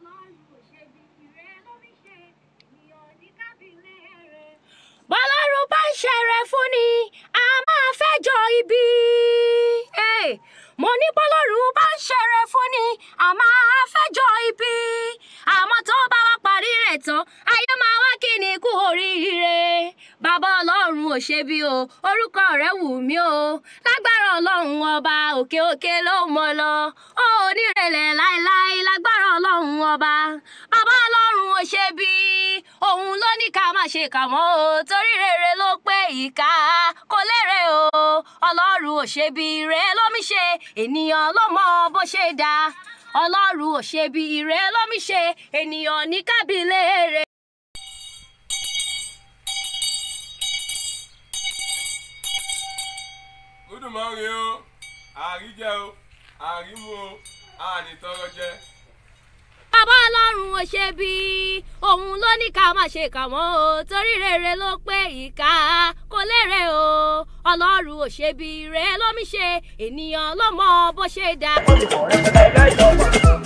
bọ́lọ́run bá ń ṣẹrẹ fún ni a máa fẹ́jọ́ ibi. Hey, mo ní bọ́lọ́run bá ń ṣẹrẹ fún ni a máa fẹ́jọ́ ibi. àmọ́ tó bá wá parí rẹ̀ tán ayé máa wá kí ni kú oríire. bàbá ọlọ́run ò ṣe bí o orúkọ rẹ̀ wù mí o lágbára ọlọ́run ọba òkè òkè ló mọ lọ ó onírẹ̀lẹ̀ láéláé lágbára ọlọ́run ọba bàbá ọlọ́run ò ṣe bí òun ló ní ká má ṣe kà mọ́ o torí rere ló pé ìka kò lérè o ọlọ́run ò ṣe bí ire lómi ṣe ènìyàn ló mọ bó ṣe dá ọlọ́run ò ṣe bí ire lómi ṣe ènìyàn ní kábílẹ̀ rẹ̀. Olódùmarè o àríjẹ o àrímu o ànitọrọ jẹ. bàbá ọlọ́run ò ṣe bí òun ló ní ká má ṣe kà mọ́ o torí rere ló pé ìka kò lérè o ọlọ́run ò ṣe bí ire lómi ṣe ènìyàn ló mọ bó ṣe dá.